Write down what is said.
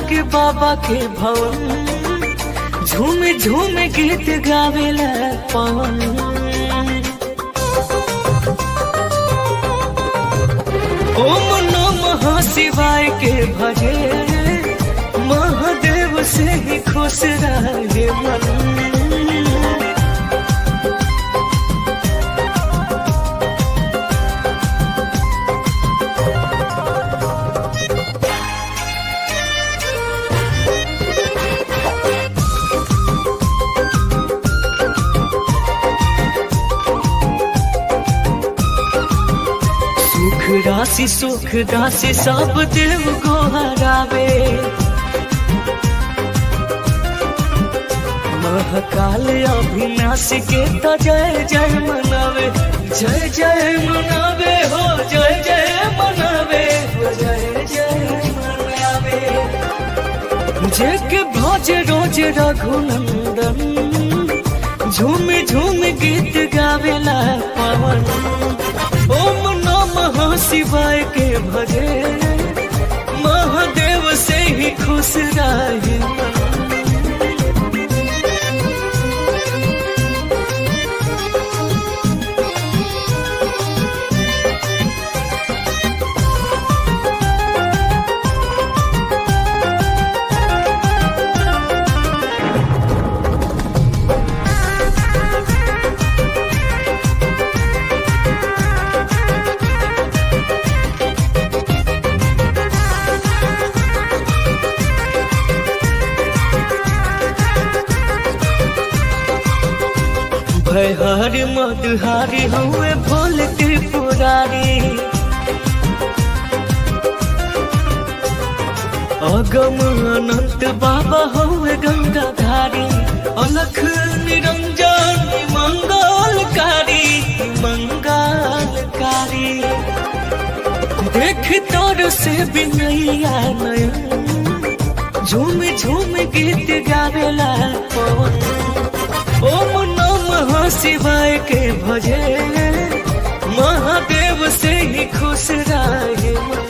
लागे बाबा के भवन झूम झूम गीत गावेला पवन ओम नमः शिवाय के भजे महादेव से ही खुश रहे मन सुख राशि सुख राशि सब देव को हरावे महाकाल अविनाशी के तो जय जय मनावे जय जय मनावे हो जय जय मनावे हो जय जय मनावे जेके भज रोज रघुनंदन झूम झूम गीत गावेला पवन ओम नमः शिवाय के भजे महादेव से ही खुश रहे मन। भयहारी मधुहारी हुए भोल त्रिपुरारी अगम अनंत बाबा हुए गंगाधारी अलख निरंजन मंगलकारी मंगलकारी देख तोर से बिनैया नयन झूम झूम गीत गावेला पवन ओम नमः शिवाय के भजे महादेव से ही खुश रहे मन।